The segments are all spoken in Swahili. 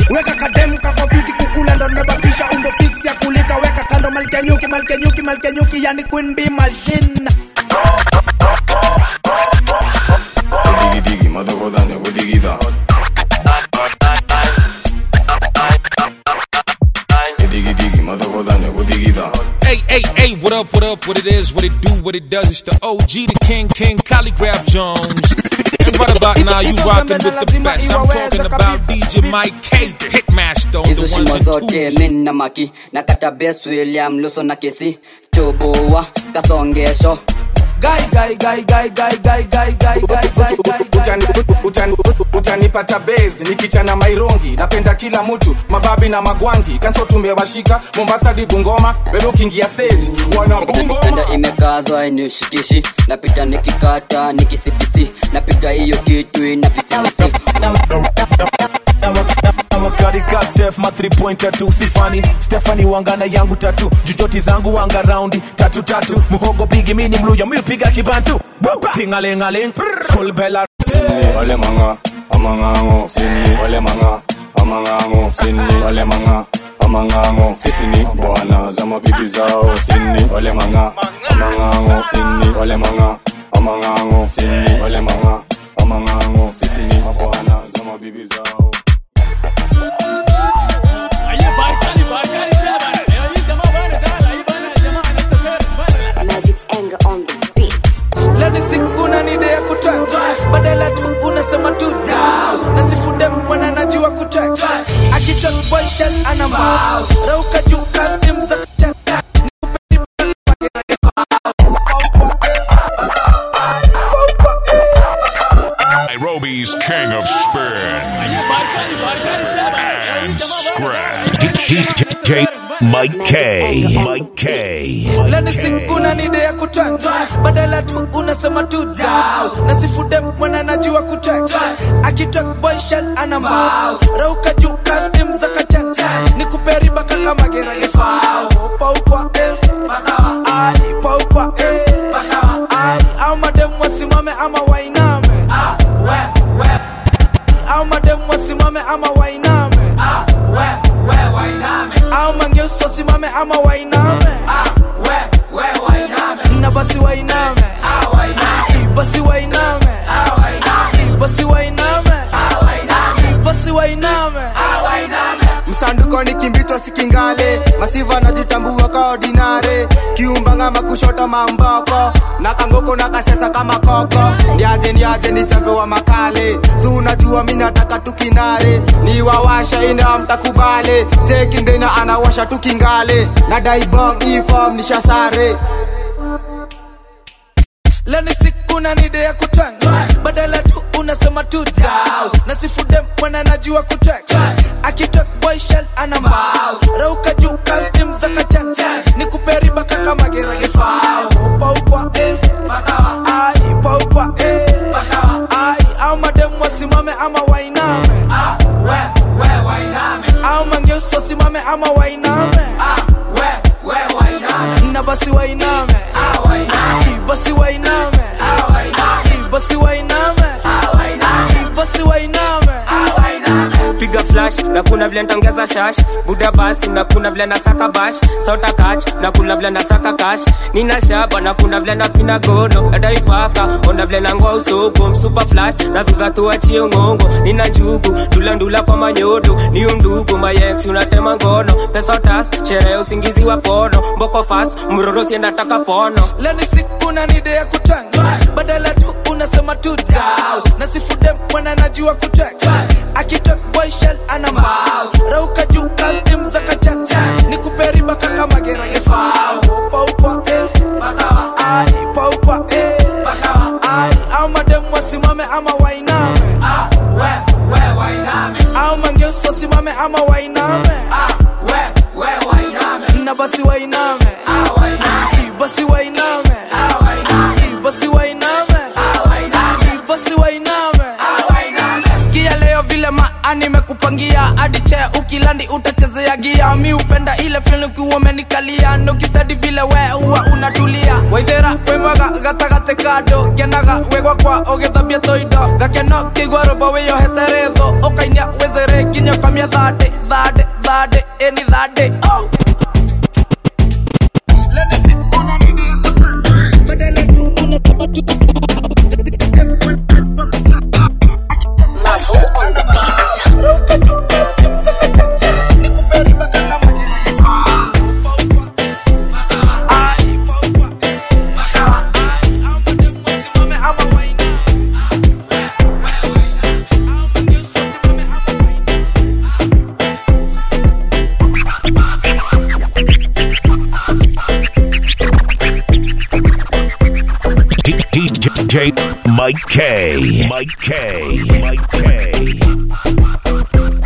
weka kademu kako fiti kukula ndo nimebakisha umbo fix ya kulika weka kando malkia nyuki malkia nyuki malkia nyuki yani queen bee machine Digi digi, motherfucker, ne digida. Digi digi, motherfucker, ne digida. Hey, hey, hey, what up, what up, what it is, what it do, what it does. It's the OG, the King, King, Calligraph Jones. And right about now, you rocking with the best. I'm talking about DJ Mike K, the Hitmaster on hizo the shimo ones and zote twos. min na maki na kata bes william luso na kesi choboa kasongesho Guy, guy, guy, guy, guy, guy, guy, guy, guy, guy, guy, Utani- utani- utanipata base nikichana mairongi napenda kila mtu mababi na magwangi kanso tumewashika mombasa di bungoma bebe ukiingia stage wana tanda imekazwa inishikishi napita nikikata nikisipisi napiga hiyo kitu inapisimisi wakarika stef ma 3 pointer tu sifani stefani wangana yangu tatu jujoti zangu wanga raundi tatu tatu muhogo pigi mini mluya miupiga kibantu tingalingaling skulbela Wale manga, amangango, sini. Wale manga, amangango, sini. Wale manga, amangango, sisi ni bwana za mabibi zao, sini. Wale manga, amangango, sini. Wale manga, amangango, sini. Wale manga, amangango, sisi ni bwana za mabibi zao. Magic's anger on the beat. leo ni siku na ni day ya kutweta badala tu unasema tu down na sifude mwana najua kutweta akichwa boyshan ana mbao rauka juu custom za kuteta Nairobi's king of spin and scratch. DJ Mike K. Mike K. leo ni siku na ni day ya kutweta badala tu unasema tu down na sifude mwana najua kutweta akitwa boyshan ana mbao rauka juu custom za kuteta nikuperi baka kama gerage fao paupa eh bakawa ai paupa eh bakawa ai au madem wasimame ama wainame ah we we au madem wasimame ama wainame ah we we wainame au mangeusi wasimame ama wainame ah we we wainame na basi wainame ah wainame basi wainame ah wainame basi wainame ah wainame basi wainame ah wainame msanduko ni kimbitwa sikingale masiva najitambua ka ordinare kiumbanga makushota mamboko na kangoko na kasesa kama koko ndiaje ndiaje ni chambe wa makale si unajua mi nataka tukinare ni wawasha ina mtakubale tekindena anawasha tukingale na daibong ifom nishasare leo ni siku na ni day ya kutwanga badala tu unasema tu down na sifude mwana najua kutwanga akitok boy shell ana mbao rauka juu custom za kachacha ni kuperi baka kama gerage fao paupa eh bakawa ai paupa eh bakawa ai au madem wasimame ama wainame ah we we wainame au mangeusi wasimame ama wainame ah we we wainame na basi wainame ah wainame basi wainame ah wainame basi wainame ah wainame basi wainame ah wainame piga flash na kuna vile ntaongeza shash buda basi na kuna vile nasaka bash sauta kach na kuna vile nasaka kash nina shaba na kuna vile napina gono adaipaka onda vile nangoa usoko msupa flat na dhudha tuachie ngongo nina njugu ndulandula kwa manyodo ni undugu mayex unatema ngono pesa tas sherehe usingizi wa pono mboko fast mroro siendataka pono leo ni siku na ni day ya kutwanga badala tu unasema tu down na sifude mwana najua kutwanga akitok boy shell ana mbao rauka juu custom za kachacha ni kuperi baka kama gerage fao paupa eh bakawa ai paupa eh bakawa ai au madem wasimame ama wainame ah we we wainame au mangeusi wasimame ama wainame ah we we wainame na basi wainame ah wainame basi wainame ah wainame basi wainame ah wainame basi wainame ah wainame sikia leo vile maa nimekupangia hadi chea ukilandi utachezea gia mi upenda ile fil ukiwa umenikalia nukistadi vile we huwa unatulia waithera wemwaga gatagate kando ngenaga wegwa kwa ũgĩthambia toindo gakeno kĩigua rũmbo wĩyohete rĩthũ ũkainia wezere nginya ũkamia thandĩ thandĩ thandĩ ĩni thandĩ oh. DJ Mike K. Mike K. Mike K.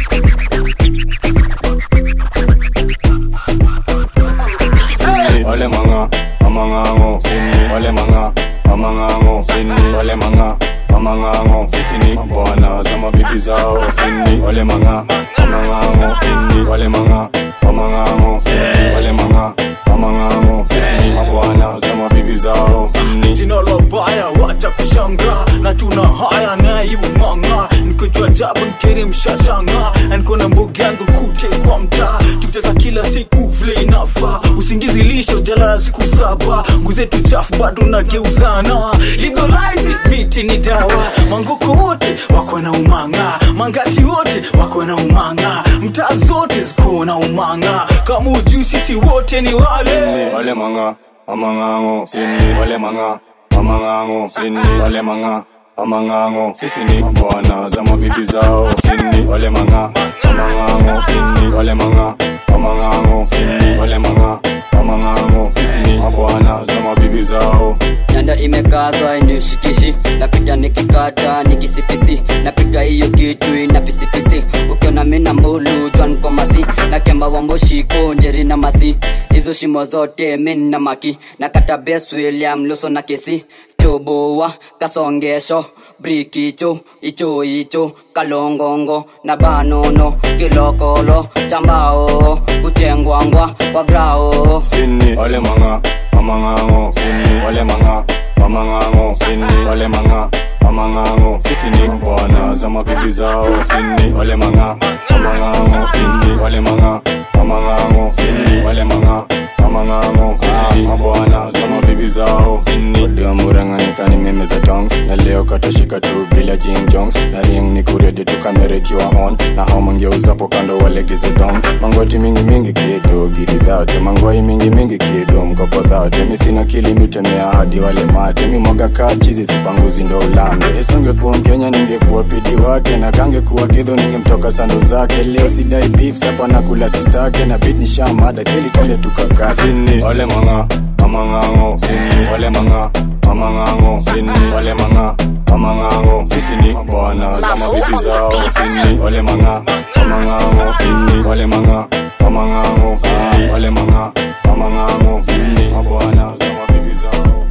Sini wale manga amangango sini wale manga amangango sini wale manga amangango sisi ni bwana za mabibi zao sini wale manga amangango sini wale manga amangango sini wale manga amangango sisi ni bwana za mabibi zao sini jina la baya wacha kushanga na tuna haya naivumanga nikojua jabu nkere mshashanga nkona mboga yangu kute kwa mtaa tukicheza kila siku vile inafa usingizi lisho jalala siku saba nguzetu chafu bado nageuzana legalize it, miti ni dawa mangoko wote wako na umanga mangati wote wako na umanga mtaa zote ziko na umanga kama ujui sisi wote ni wale sini wale manga amangango sini wale manga amangango sini wale manga amangango sisi ni bwana za mabibi zao sini wale manga amangango sini wale manga amangango sini wale manga amangango sisi ni bwana za mabibi zao nyanda imekazwa inishikishi napita nikikata nikisipisi napiga hiyo kitu ina pisipisi ukiona mina mbulu jwankomasi na kemba wamboshiko njeri na masi hizo shimo zote min na maki na kata bes william luso na kesi choboa kasongesho brikicho icho icho kalongongo na banono kilokolo chambao kuchengwangwa kwa grao sini wale manga amangango sini wale manga amangango sini wale manga amangango sisi ni bwana za mabibi zao sini wale manga amangango sini wale manga amangango sini wale manga amangango sisi ni bwana za mabibi zao sini ndio muranganyika ni meme za tongs na leo katashika tu bila jing jongs na ring ni kuredi tu kamera ikiwa on na hao mangeuzapo kando walegeze dongs mangoti mingi mingi kido giridhate mangwai mingi mingi kido mkopodhate mi sina kili mitemea hadi wale mate mi mwaga kaa chizi sipanguzi ndo ulambe isingekuwa mkenya ningekuwa pidi wake na kangekuwa gidho ningemtoka sando zake leo sidai beef hapa nakula sistake na bit ni shamada kili twende tukakate sini wale manga amangango sini wale manga amangango sini wale manga amangango sisi ni bwana za mabibi zao sini wale manga amangango sini wale manga amangango sini wale manga amangango sisi ni bwana za mabibi zao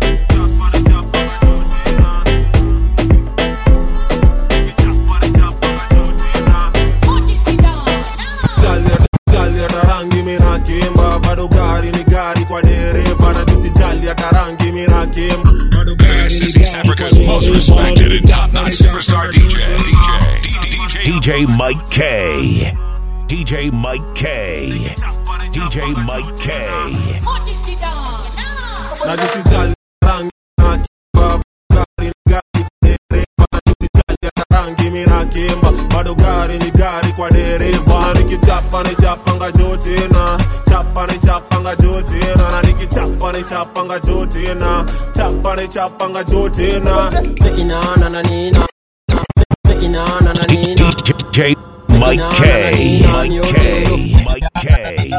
jali hata rangi minakimba bado gari ni gari kwa dereva na tusijali hata rangi minakimba bado gari This ni is East gari kwa Africa's most dereva. respected and top-notch superstar DJ. DJ. DJ Mike K. DJ Mike K. DJ Mike K. na tusijali rangi minakimba gari ni gari kwa dereva na tusijali hata rangi minakimba bado gari ni gari kwa dereva nikichapa ni chapanga jotina chapa ni chapanga jotina na nikichapa ni chapanga jotina chapa ni chapanga jotina Tekinana na nina Tekinana na nina DJ Mike K. Mike K. Mike K.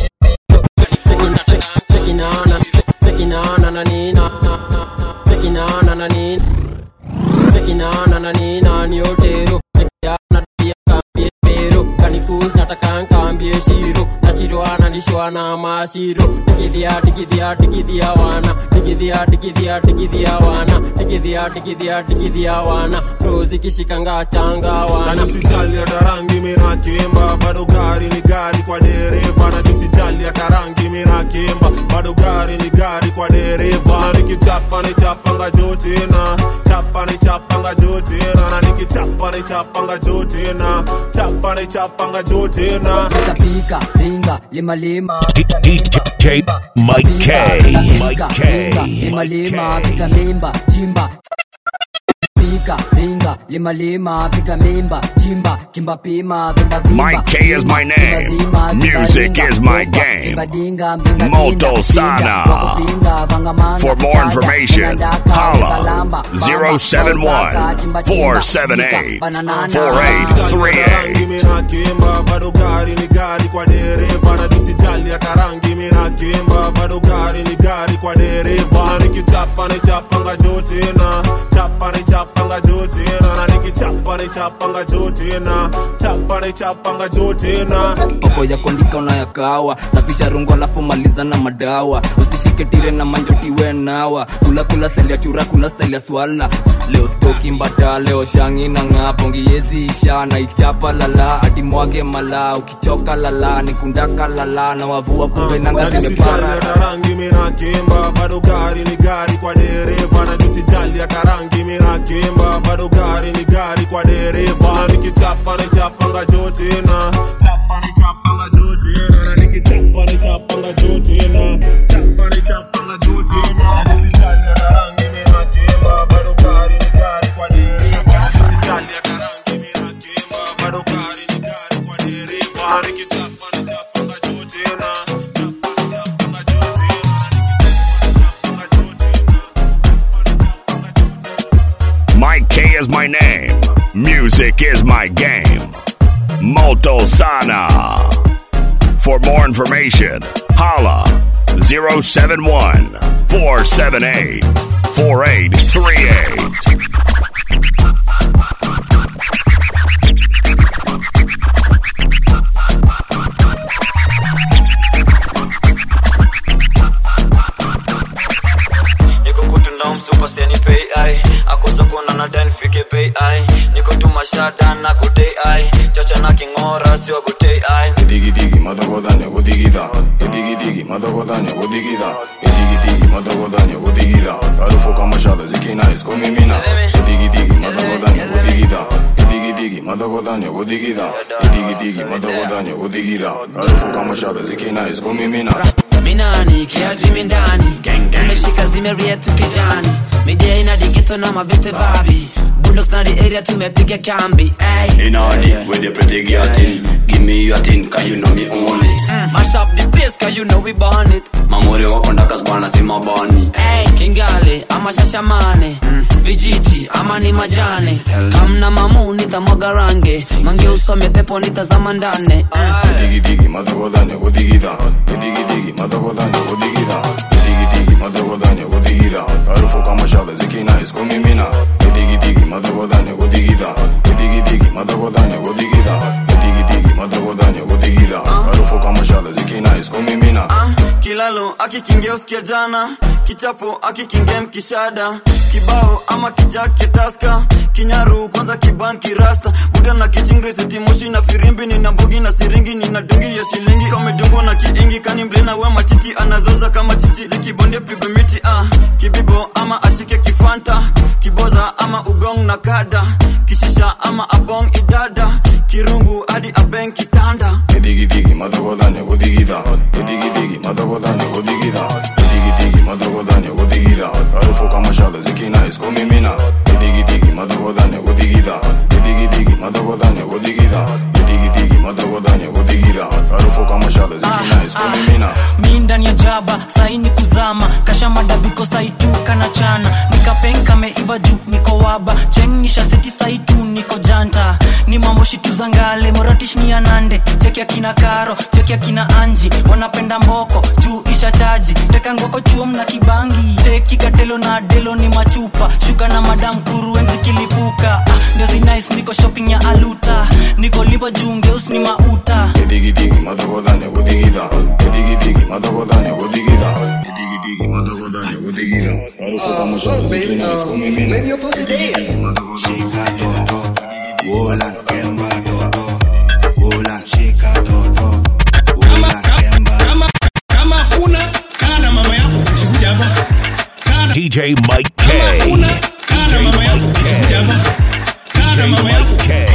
Tekinana Tekinana na nina Tekinana na nina Tekinana na nina ni otero Tekinana pia kambie pero Kanikus nataka nkambie shiro Na shiro anani imelalishwa na mashiro digidhia digidhia digidhia wana digidhia digidhia digidhia wana digidhia digidhia digidhia wana rozi kishikanga changa na wana nisijali hata rangi minakimba bado gari ni gari kwa dereva na nisijali hata rangi minakimba bado gari ni gari kwa dereva na nikichapa ni chapanga juu tena chapa ni chapanga juu tena na nikichapa ni chapanga juu tena chapa ni chapanga juu tena pika pika pinga lima lima DJ Mike K. Mike K. lima lima pika mimba chimba pika pinga lima lima pika mimba chimba kimba pima vimba vimba Mike K is my name. Music is my game. Moto Sana. For more information, holla 071 478 4838. minakimba bado gari ni gari kwa dereva na nisijali hata rangi minakimba bado gari ni gari kwa dereva na nikichapa ni chapanga juu tena chapa ni chapanga juu tena na nikichapa ni chapanga juu tena chapa ni chapanga juu tena mambo ya kuandika unayakawa safisha rungu alafu maliza na madawa usishike tire na manjotiwe nawa kula kula seli ya chura kula style ya swala leo stoki mbata leo shangi na ng'aa pongiezi isha na ichapa lala ati mwage mala ukichoka lala nikundaka lala na wavua kumbe nanga Na nisijali zimepara hata rangi minakimba bado gari ni gari kwa dereva na nisijali hata rangi minakimba bado gari ni gari kwa dereva na nikichapa ni chapanga juu tena chapa ni chapanga juu tena na nikichapa ni chapanga juu tena chapa ni chapanga juu tena na nisijali hata rangi minakimba bado gari ni gari kwa dereva na nisijali hata rangi minakimba bado gari ni gari kwa dereva na nikichapa ni chapanga juu tena Mike K is my name. Music is my game. Moto Sana. For more information, holla 071 478 4838. niko kutunda msupa seni pay ai akosa kuona na dan fike pay ai niko tumashada na kutei ai chacha na kingora siwa kutei ai Digi digi madagodanya godigida Digi digi madagodanya godigida Digi digi madagodanya godigida Harufu kama shada zikina isko mimina Digi digi madagodanya godigida Digi digi madagodanya godigida Digi digi madagodanya godigida Harufu kama shada zikina isko mimina minani kiajimi ndani tumeshika zimeria tukijani midia ina digeto na mabeste babi bulldogs na the area tumepiga kambi ay. Inadi with the pretty girl thing. Give me your thing, cause you know me own it. Mm, mash up the place cause you know we born it Mamuri wako ndakas bwana si mabani. Ay, kingale ama shashamane mm. vijiti ama ni majane kamna mamu nitamwaga range mange usome tepo nitazama ndane mm. Digi digi madagodanya godigida Digi digi madagodanya godigida Digi digi madagodanya godigida Harufu kama shada zikina isko mimina Digi digi madagodanya godigida Digi digi madagodanya godigida Digi digi madagodanya godigida Harufu kama shada zikina isko mimina kilalo akikingia usikia jana kichapo akikingia mkishada kibao ama kijaketaska kinyaru kwanza kiban kirasta buda na kichingri sitimoshi na firimbi nina mbugi na siringi nina dungi ya shilingi kamedungo na kiingi kani mblena we matiti anazoza kama chichi zikibondia pigwe miti ah. kibibo ama ashike kifanta kiboza ama ugong na kada kishisha ama abong idada kirungu hadi abeng kitanda Digi digi madagodanya godigida Digi digi madagodanya godigida Digi digi madagodanya godigida Harufu kama shada zikina isko mimina Digi digi madagodanya godigida Digi digi madagodanya godigida Digi digi madagodanya godigida Harufu kama shada zikina isko mimina mi ndani ya jaba saini kuzama kasha madabiko saitu kana chana nikapenka meiva juu niko waba chengisha seti saitu niko janta ni mambo shitu za ngale moratish ni anande cheki akina karo cheki akina anji wanapenda mboko juu isha chaji teka ngoko chuom na kibangi cheki katelo na delo ni machupa shuka na madam kuru enzi kilipuka ah, ndio zinais niko shopping ya aluta niko lipa juu ngeus ni mauta Digi digi madagodanya godigida Look, baby, uh, maybe your pussy dead. Wolan, Kemba, Dodo. Wolan, shika Dodo. Wolan, Kemba. kama kuna kana mama yako usikujaba DJ Mike K. kana mama yako usikujaba kana mama yako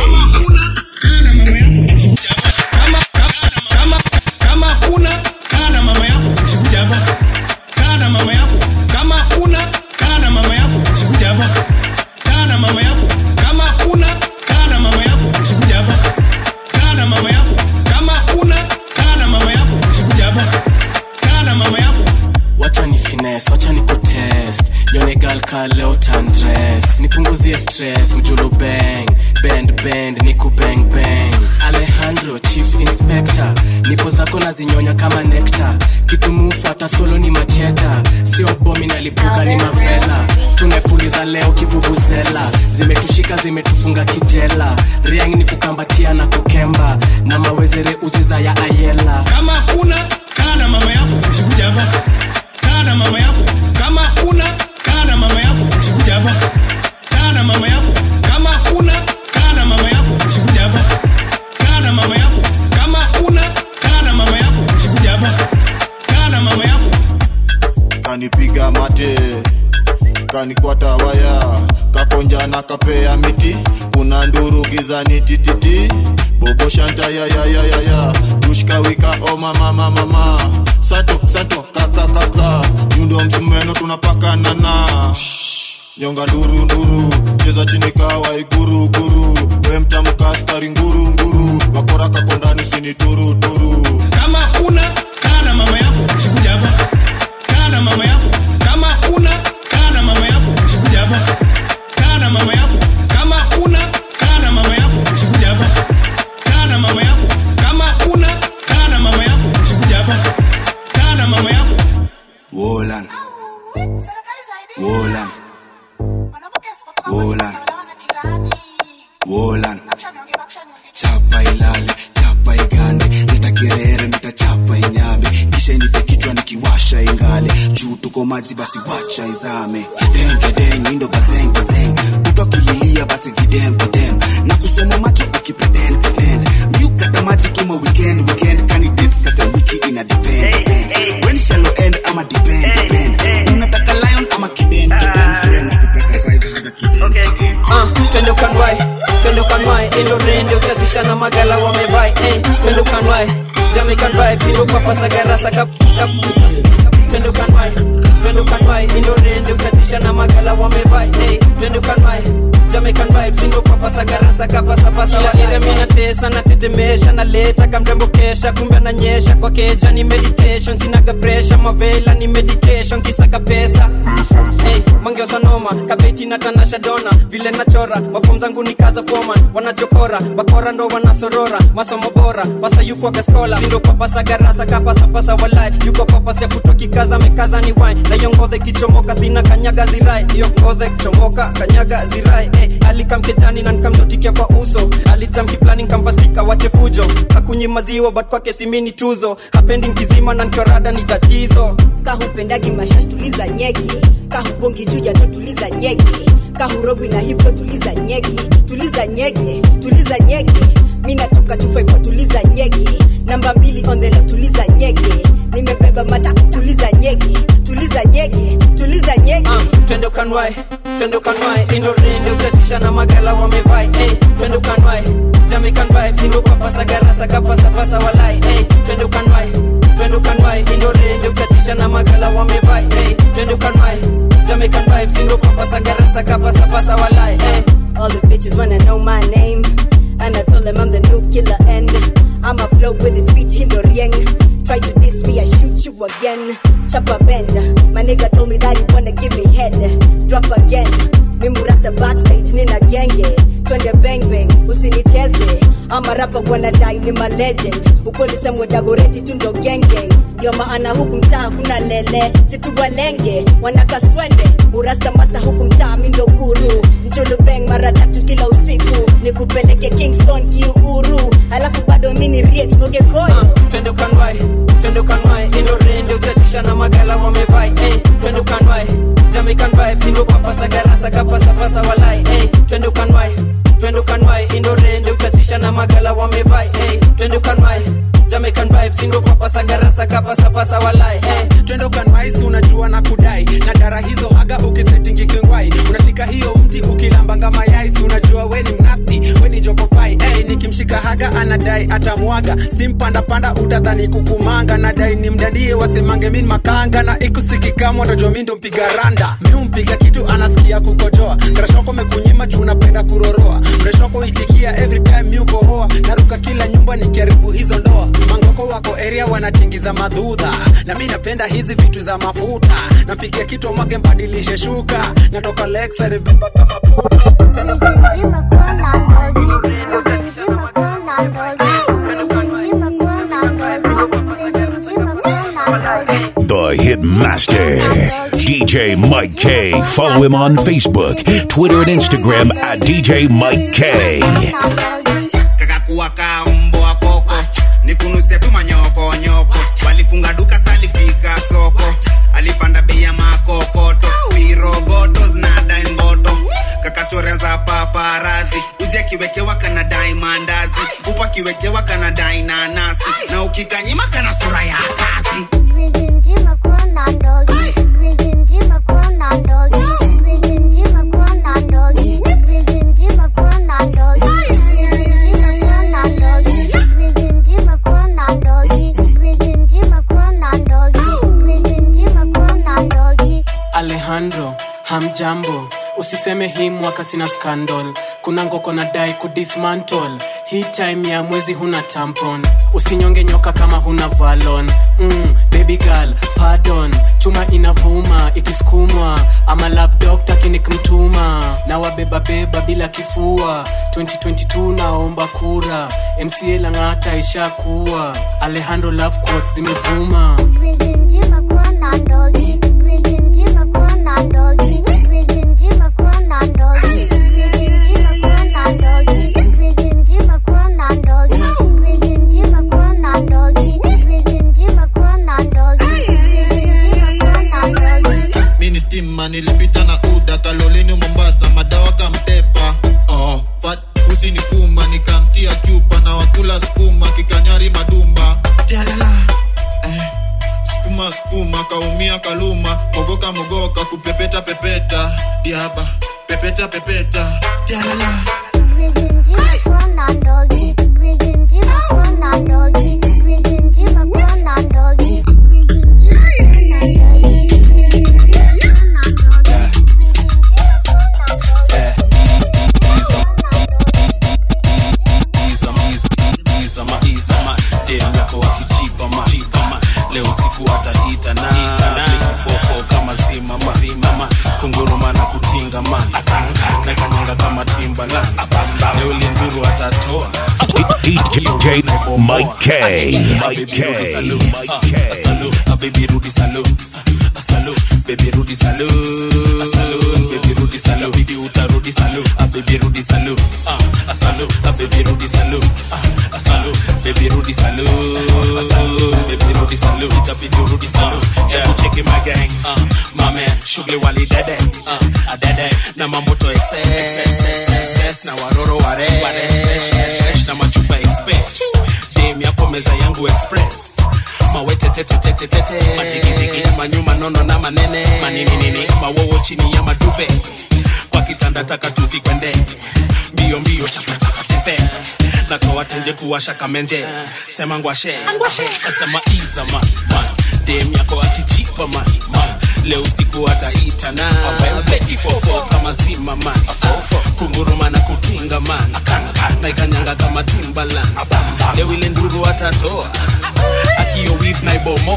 kama kama kama kuna kana mama yako usikujaba kana mama yako kama kuna kana mama yako usikujaba kana mama yako kama kuna kana mama yako usikujaba kana mama yako kama kuna kana mama yako usikujaba kana mama yako wacha ni fines wacha ni kutest yone gal ka leo tandres nipunguzie stress mjulu bang bend bend niku bang bang alejandro chief inspector nipo zako nazinyonya kama nekta kitumufu hata solo ni macheta sio bomi nalipuka ni mavela tumepuliza leo kivuvuzela zimetushika zimetufunga kijela riang ni kukambatia na kukemba na mawezere uziza ya ayela kama kuna kana mama yako usikujaba kana mama yako kama kuna kana mama yako usikujaba kana mama yako kama kuna kana mama yako usikujaba kana mama yako kama kuna kana mama yako usikujaba kana mama yako kanipiga mate kanikwata waya kakonja na kapea miti kuna nduru gizani tititi bobo shanta ya ya ya ya ya dushka wika o mama mama mama sato sato kaka kaka nyundo msumeno tunapakana na nyonga nduru nduru cheza chini kawa iguru guru we mtamka askari nguru nguru wakora kakondani sini turu turu kama kuna kana mama yako usikujaba kana mama yako kama kuna kana mama yako usikujaba kana mama yako kama kuna kana mama yako usikujaba kana mama yako kama kuna kana mama yako usikujaba kana mama yako Wolan. Wolan. Wolan. Wolan. Chapa ilale, chapa igande, nitakirere nitachapa inyame, kisha inipe kichwa nikiwasha ingale, juu tuko maji basi wacha izame. Gedeng gedeng indo bazeng bazeng, kuka kulilia basi gidem gidem, na kusoma macho ukipretend pretend, miukata maji tuma weekend weekend, candidate kata wiki ina depend depend, when shallow end ama depend depend, unataka lion ama kiden kiden, sura nakupeka five haga kiden. Ah, twende ukanwai twende ukanwai ilo rende utazisha na magala wamevai eh, twende ukanwai Jamaican vibes ilo papa sagara saka kap twende ukanwai twende ukanwai ilo rende utazisha na magala wamevai eh, twende ukanwai Jamaican vibes ilo papa sagara saka pasa pasa ile mimi natesa na tetemesha na leta kamtembo kesha kumbe ananyesha kwa keja ni meditation sinaga pressure mavela ni medication kisaka pesa hey, mangeusa noma kabeti na tanasha dona vile nachora mafom zangu ni kaza foman wanachokora bakora ndo wanasorora masomo bora fasa yuko gaskola vindo papasa garasa kapasapasa walai yuko papasa kutwa kikaza mekaza ni wai na hiyo ngodhe kichomoka sina kanyaga zirai hiyo ngodhe kichomoka kanyaga zirai hey, alikamkejani na nikamtotikia kwa uso alijam kiplani nkampastika wache fujo hakunyi maziwa but kwake simini tuzo hapendi nkizima na nkiorada ni tatizo kahupendagi mashash tuliza nyegi kahubongi juja ndo tuliza nyegi kahurogwi na hivyo tuliza nyegi tuliza nyegi tuliza nyegi mi natoka tufaivo tuliza nyegi namba mbili on the left tuliza nyegi nimebeba mata tuliza nyegi tuliza nyegi tuliza nyegi uh, twende ukanwai twende ukanwai indo rende utatisha na magala wamevai hey, twende ukanwai Jamaican vibes indo papa sagara saka pasa pasa walai hey, twende ukanwai twende ukanwai indo rende utatisha na magala wamevai hey, twende ukanwai Jamaican vibes indo papa sagara saka pasa pasa walai hey. All these bitches wanna know my name And I told them I'm the new killer and I'ma flow with this beat hindo rieng Try to diss me, I shoot you again Chopper bend My nigga told me that he wanna give me head Drop again Mimurasta backstage nina genge Twende bang bang usinicheze ama rapa wanadai ni malegend ukweli semwe dagoreti tu ndo gengeng ndio maana huku mtaa kuna lele situwalenge wanakaswende urasta masta huku mtaa mindo guru njulubeng mara tatu kila usiku nikupeleke kingston kiuru alafu bado mini riech mogekoyo twende ukanwae twende ukanwae indorende uchachisha na magala wamevai hey, twende ukanwae jamaican vibes indo papasa garasa kapasapasa walai hey, twende ukanwae twende ukanwae indorende uchachisha na magala wamevai hey, twende ukanwae jamaican vibes indo papasa garasa kapasapasa walai hey. twende ukanwaisi unajua na kudai na dara hizo haga ukisetingi kingwai unashika hiyo mti ukilambanga mayaisi unajua weni mnasti weni jokopai hey, nikimshika haga anadai atamwaga simpandapanda utadhani kukumanga nadai ni mdandie wasemange min makanga na ikusikikama utajua mi ndo mpiga randa mi umpiga kitu anasikia kukojoa mreshoko mekunyima juu unapenda kuroroa mreshoko itikia every time mi ukohoa naruka kila nyumba nikiharibu hizo ndoa mangoko wako area wanatingiza madhudha na mi napenda hizi vitu za mafuta napigia kitu mwage mbadilishe shuka natoka lexari beba kama The Hit Master, DJ Mike K. Follow him on Facebook, Twitter, and Instagram at DJ Mike K. kakakuwa kamboa koko nikunusia tu manyoko nyoko walifunga duka salifika soko alipanda bei ya makokoto piroboto zinadai ngoto kakachoreza paparazi uji akiwekewa kana dai mandazi upo akiwekewa kana dai nanasi na ukikanyima kana sura ya kazi alejandro hamjambo usiseme hii mwaka sina scandal kuna ngoko na dai kudismantle hii time ya mwezi huna tampon usinyonge nyoka kama huna valon mm, baby girl pardon chuma inavuma ikisukumwa ama love doctor kinikmtuma na wabebabeba bila kifua 2022 naomba kura mca lang'ata ishakuwa alejandro love quotes zimevuma mini stima nilipita na uda kalolini mombasa madawa kamtepa oh, fat usini kuma nikamtia chupa na wakula skuma kikanyari madumba Tialala. eh, skuma skuma kaumia kaluma mogoka mogoka kupepeta pepeta diaba pepeta pepeta Tialala. leo siku ataita na fofo kama zimama zimama kunguruma na kutinga ma na kanyanga kama timbala leo linduru atatoa DJ Mike K. Mike K. baby rudi salu salu baby rudi salu salu baby rudi salu bibi utarudi salu ah baby rudi salu ah salu ah baby rudi salu ah salu baby rudi salu salu baby rudi salu itabidi urudi salu yeah check my gang uh, my man shughuli wali dede uh, adede na mamoto excess na waroro ware na machupa express jam yapo meza yangu express mawetetetetetete matikitiki manyuma nono na manene maninini mawowo chini ya maduve kwa kitanda taka tuzikwende mbio mbio chapatapatepe natoa tenje kuwasha kamenje sema ngwashe sema iza ma ma dem yako akijipa ma ma leo siku ataita na beki fofo kama zima man kunguruma na kutinga man na ikanyanga kama timbaland leo ile nduru atatoa akio wif na ibomoa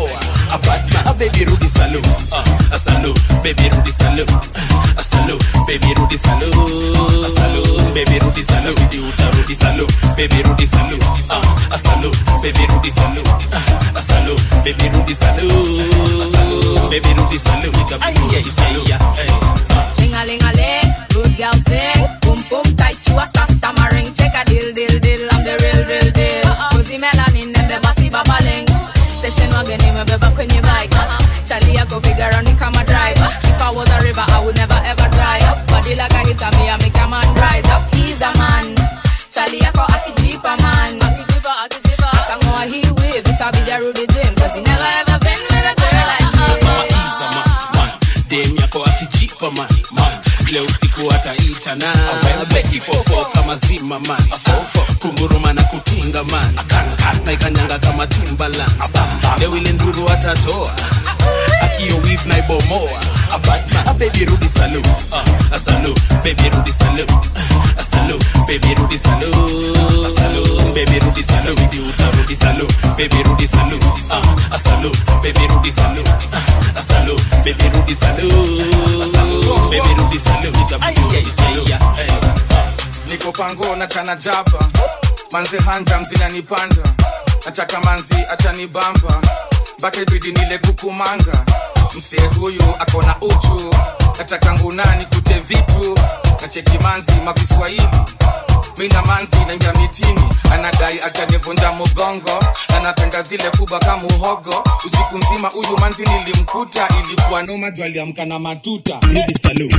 a bad man. A baby Rudy Salu, uh, a Salu, baby Rudy Salu, uh, a Salu, baby Rudy Salu, a Salu, baby Rudy Salu, Rudy Uta Rudy Salu, baby Rudy Salu, uh, a Salu, baby Rudy Salu, uh, a Salu, baby Rudy Salu, a Salu, baby Rudy Salu, Ay, ay, say yeah, hey. Ching a ling a ling, good girl sing. Boom boom tight, you a star stammering. Check a deal deal deal, I'm the real real deal. Cozy melanin and the body babbling. Station wagon in my beba kwenye bike. Charlie I go figure on the camera drive. If I was a river, I would never ever dry up. Body like a hit me, I make a man rise up. He's a man. Charlie I go akijipa man. Akijipa akijipa. Atangoa he wave, it a be the Rudy Jim. Cause he never ever been with a girl like me. Iza man, man, dem yako akijipa man, man. Leo usiku ataita na beki fofo kama zima man kunguruma na kutinga man na ikanyanga kama timbaland leo ile nduru atatoa akio weave na ibomoa a bad man a baby rudi salu uh, a salu baby rudi salu uh, a salu baby rudi salu a salu baby rudi salu rudi uta rudi salu baby rudi salu uh, a salu baby rudi salu uh, a salu baby rudi salu a salu baby rudi salu itafikia isaia hey. niko pango na chana jaba manze hanja mzinanipanda nataka manzi atanibamba mpaka ibidi nile kukumanga msee huyu akona uchu nataka ngunani kute vitu nacheki manzi makiswahili mina manzi naingia mitini anadai atanivunja mugongo anapenda zile kubwa kama uhogo usiku mzima huyu manzi nilimkuta ilikuwa noma juu aliamka na matuta rudi salu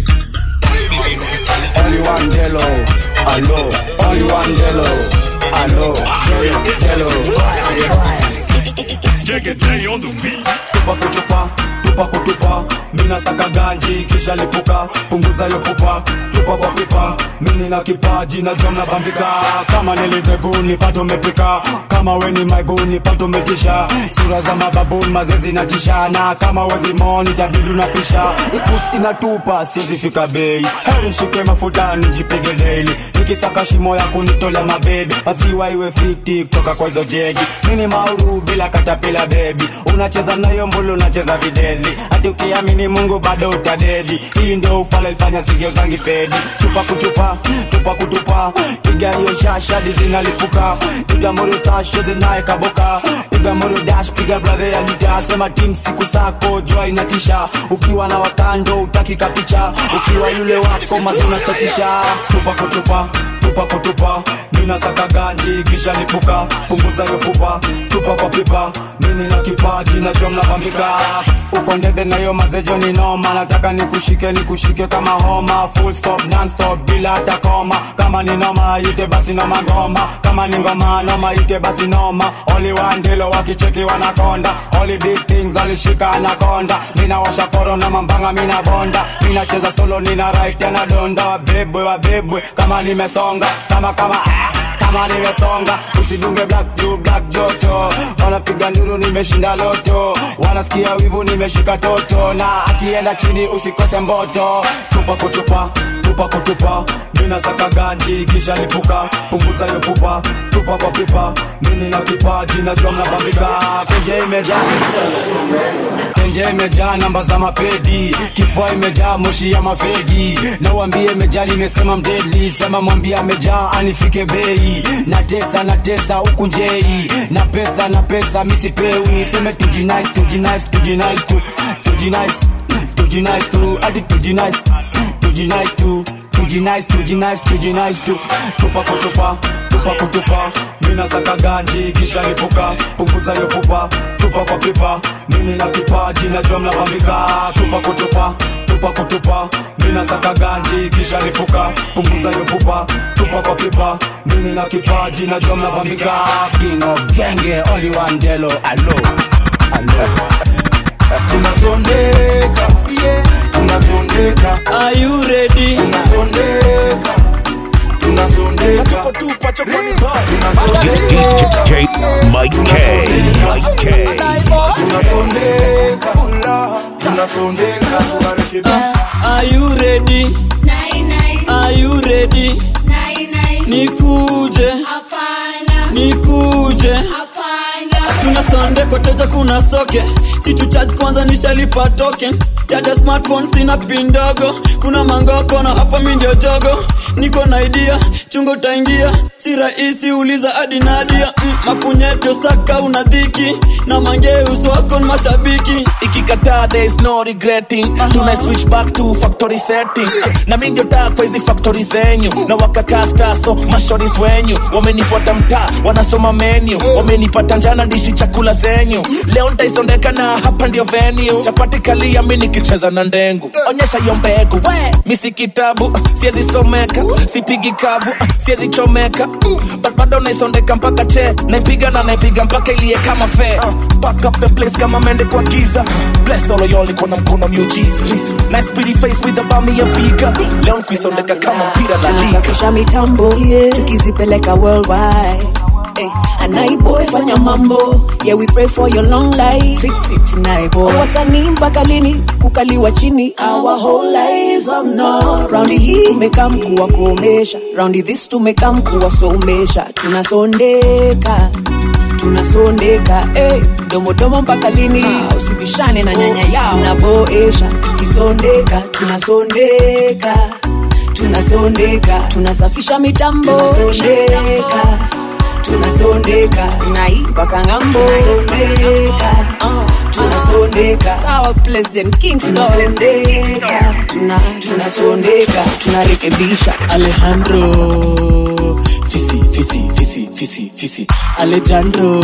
Only one Delo, allo. Only one Delo, allo. Delo. Jegede on the beat. Tupa kutupa, tupa kutupa, mina saka ganji kisha lipuka, punguza yo pupa, tupa kwa pipa, mini na kipaji na jom na bambika, kama niliteguni pato mepika, kama weni maiguni pato metisha, sura za mababuni mazezi na tishana, kama wezi moni tabidu na pisha, ipus inatupa siezi fika bei, heri shike mafuta nijipige daily, nikisaka shimo ya kunitolea mabebe, maziwa iwe fiti kutoka kwa hizo jegi, mini mauru bila katapila bebi, unacheza nayo mbulu unacheza videli, hadi ukiamini Mungu bado utadedi, hii ndio ufala ilifanya sigio zangi pedi, chupa kuchupa, tupa kutupa, piga hiyo shasha zinalipuka, piga morio sashe zinaye kaboka, piga morio dash, piga brother ya lita, sema team siku sako jua inatisha, ukiwa na watando utakika picha, ukiwa yule wako mazuna chatisha, tupa kutupa tupa kutupa mina saka ganji kisha lipuka punguza yo pupa tupa kwa pipa mini na kipaji na jom navambika uko ndede na yo mazejo ni noma nataka nikushike nikushike kama homa full stop non stop bila hata koma kama ni noma ite basi noma ngoma kama ni ngoma noma ite basi noma oli wandilo wakicheki wanakonda oli big things alishika anakonda mina washa koro na mambanga mina bonda mina cheza solo nina right na donda wabebwe wabebwe kama nimesonga kama kama ah, kama nimesonga usidunge black juu black joto wanapiga nduru nimeshinda loto wanasikia wivu nimeshika toto na akienda chini usikose mboto tupa kutupa tupa kutupa mina saka ganji kisha lipuka punguza yo pupa tupa kwa pipa mini na kipaji najua mnabambika kenje imejaa kenje imejaa namba za mapedi kifua imejaa moshi ya mafegi na uambie imejaa nimesema mdeli sema mwambie amejaa anifike bei na tesa na tesa huku njei na pesa na pesa misipewi seme tujinice tujinice tujinice tu tujinice tujinice tu hadi tujinice tujinice tu tujinice tujinice tujinice tu tupa kutupa tupa kutupa mina saka ganji kisha lipuka punguza yo pupa tupa kwa pipa mimi na kipaji najua mnavambika tupa kutupa tupa kutupa mina saka ganji kisha lipuka punguza yo pupa tupa kwa pipa mimi na kipaji najua mnavambika king of genge only one delo alo alo tunasondeka tunasondeka are you ready tunasondeka tunasondeka tupa DJ Mike K. Mike K. tunasondeka tunasondeka tunarekebisha are you ready are you ready nikuje nikuje tuna sonde koteja kuna soke situcharge kwanza nishalipa token chaja smartphone sina pin ndogo kuna mangoko na hapa mi ndio jogo niko na idea chungo utaingia si rahisi uliza hadi nadia mm, mapunyeto saka una dhiki na mangeuso wako ni mashabiki ikikataa there is no regretting tuna switch back to factory setting na mi ndio taa kwa hizi factory zenyu na wakakastaso mashoris wenyu wamenifuata mtaa wanasoma menu wamenipata njana dishi chakula zenyu leo ntaisondeka na hapa ndio venue chapati kalia mi nikicheza na ndengu onyesha hiyo mbegu mi si kitabu siezi someka sipigi kavu siezi chomeka but bado naisondeka mpaka che naipiga na naipiga mpaka ilie kama fe pack up the place kama mende kwa giza bless all of y'all iko na mkono miujiza nice pretty face with a bami ya figa leo nkuisondeka kama mpira la liga tunasafisha mitambo yeah. tukizipeleka worldwide Hey, anaiboy fanya mambo yeah we pray for your long life fix it naiboy wasanii mpaka lini kukaliwa chini our whole lives oh no raundi hii tumekaa mkuwa kuomesha raundi this tumekaa mkuwa somesha tunasondeka tunasondeka hey, domodomo mpaka lini usibishane na nyanya yao naboesha tukisondeka tunasondeka tunasondeka tunasafisha mitambo tunasondeka tunasondeka nai mpaka ng'ambo tunasondeka uh, tunasondeka sawa president kingston tunasondeka tuna, tunasondeka tunarekebisha alejandro fisi fisi fisi fisi fisi alejandro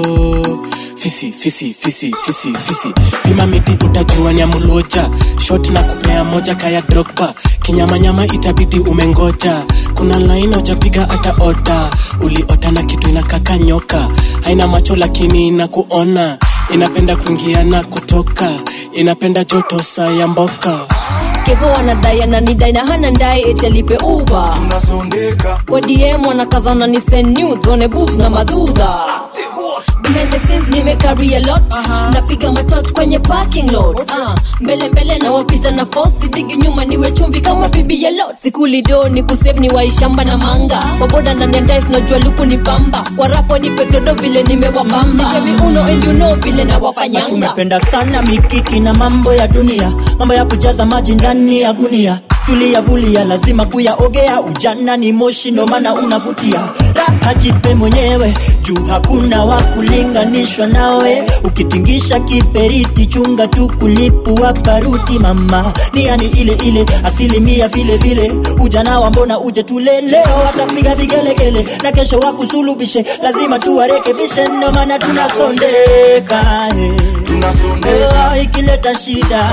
fisi fisi fisi fisi fisi pima miti utajua nyamuluoja shot na kupea moja kaya drogba kinyamanyama itabidi umengoja kuna laini ujapiga hata oda uliota na kitu inakaka nyoka haina macho lakini inakuona inapenda kuingia na kutoka inapenda joto saa ya mboka kevo wanadai ananidai na hana ndai etelipe uba kwa dm wanakazana ni send nudes, one boobs na madhudha behind the scenes nimecarry a lot napiga matot kwenye parking lot uh, mbele mbele na wapita na fosi digi nyuma niwe chumvi kama bibi ya lot sikulido ni kusave ni waishamba na manga waboda ndani ya ndais najua luku ni pamba warapo ni pegrodo vile nimewapamba Nipe uno and you know vile na wafanyanga tumependa sana mikiki na mambo ya dunia mambo ya kujaza maji ndani ya gunia tuliyavulia lazima kuyaogea ujana ni moshi ndo maana unavutia raha jipe mwenyewe juu hakuna wa kulinganishwa nawe ukitingisha kiperiti chunga tu kulipua paruti mama ni yani ile ile asilimia vile vile ujana wa mbona uje tule leo watapiga vigelegele na kesho wakusulubishe lazima tuwarekebishe ndo maana tunasondeka eh. Eh, ikileta shida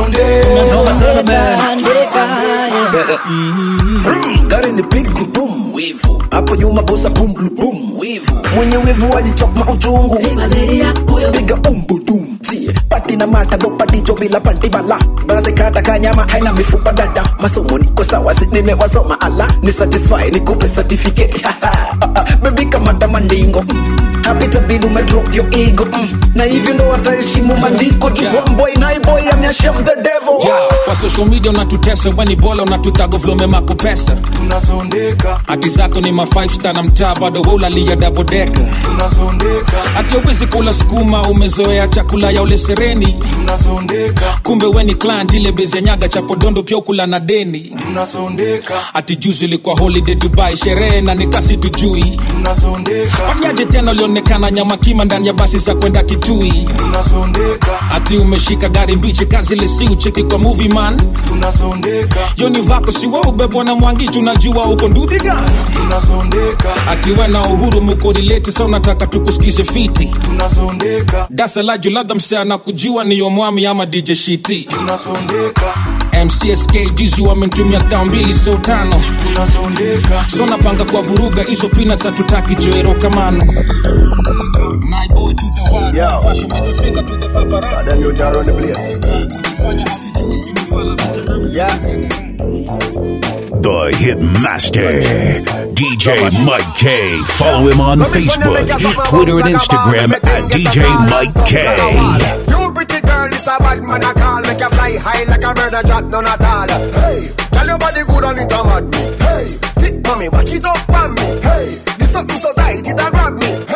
tunasondeka ndeka Mm, gari ni pig bum wivu hapo nyuma bosa bum bum wivu mwenye wivu alichoma uchungu piga umbu dum sie pati na mata do pati jo bila panti bala basi kata kanyama haina mifupa dada masomo niko sawa si nimewasoma ala ni satisfy nikupe certificate baby kama tamandingo hapitabidi umedrop your ego mm. na hivyo ndo wataheshimu maandiko juboy naiboy amyashem the devil Yeah, kwa social media unatutesa weni bola unatutago vlome mako pesa tunasondeka hati zako ni ma five star na mtaa bado hulalia dabodeka tunasondeka hati uwezi kula sukuma umezoea chakula ya ule sereni tunasondeka kumbe weni client ile bezi ya nyaga cha podondo pia ukula na deni tunasondeka hati juzi ilikuwa holiday dubai sherehe na nikasi tujui tunasondeka panyaje tena ulionekana nyama kima ndani ya basi za kwenda kitui tunasondeka hati umeshika gari mbichi kazi lesi ucheki kwa movie man tunasondeka yoni vako siwa ubebwa na mwangi tunajua uko ndudhi gani tunasondeka ati we na uhuru mukorileti sa unataka tukusikize fiti tunasondeka dasalaju ladha msichana kujua niyo mwami ama dj shiti tunasondeka mcsk jizi wamentumia thao mbili so tano tunasondeka so napanga kwa vuruga hizo peanuts hatutaki joero kamano Then you turn on the place. Yeah. The Hit Master, DJ Mike K. Follow him on Facebook, Twitter, and Instagram at DJ Mike K. You pretty girl, it's a bad man I call Make you fly high like a bird and drop down at all Hey, tell your body good and it a mad me Hey, tick for me, back it up on me Hey, this something so tight it a grab me Hey,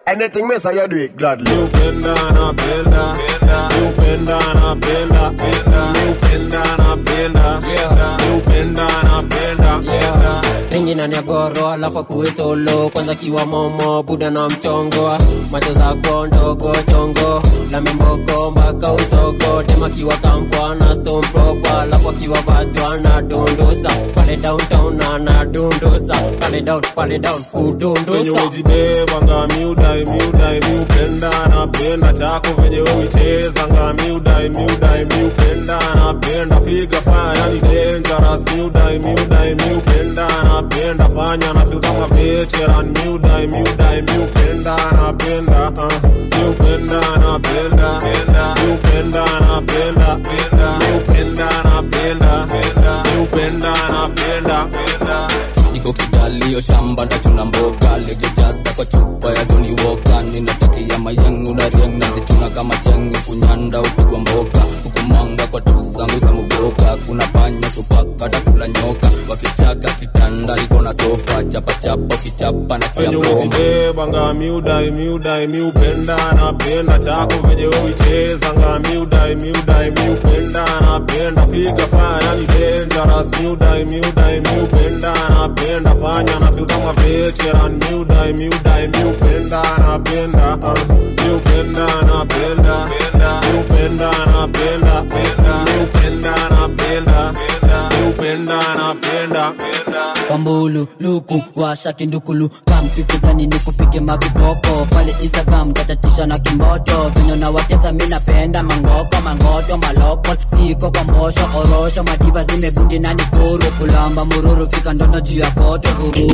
Anything me say you do it gladly. Upenda napenda Upenda napenda Upenda napenda Upenda napenda Ingi ndani ya goro alafu akuwe solo kwanza kiwa momo buda na mchongo macho zako ndogo chongo la mimboko mpaka usogo tema kiwa kampwa na stone proper alafu akiwa vacho anadundusa pale downtown anadundusa pale down pale down venye kudundusa umejibeba nga miudai miudai miupenda napenda chako venye uicheza nga miudai miudai miupenda napenda figa faya yani dangerous miudai miudai miupenda napenda fanya na feel kama veteran miudai miudai miupenda napenda uh, miupenda napenda miupenda napenda miupenda napenda miupenda napenda niko kidalio shamba ndachuna mboga lejejaza kwa chupa ya Johnny Walker ninatakia mayengu na rieng nazituna kama chengu kunyanda upigwa mboka hukumanga kwa tu zangu za muboka kuna panya supaka takula nyoka wakichaka kitanda liko na sofa chapa chapa ukichapa na chia venye broma umejibeba nga miudai miudai miupenda napenda chako venye uicheza nga miudai miudai miupenda napenda figa faya yani dangerous miudai miudai miupenda napenda fanya na feel kama veteran miudai miudai miupenda napenda uh, miupenda napenda miupenda napenda miupenda napenda miupenda napenda kwambulu luku washa kindukulu kamtukijani ni kupige mavipopo pale instagram tatatisha na kimoto vinyo na watesa mi napenda mangoko mangoto maloko siko kwa mbosho orosho madiva zimebundi na nikuru kulamba mururu fika ndono juu ya koto vurugu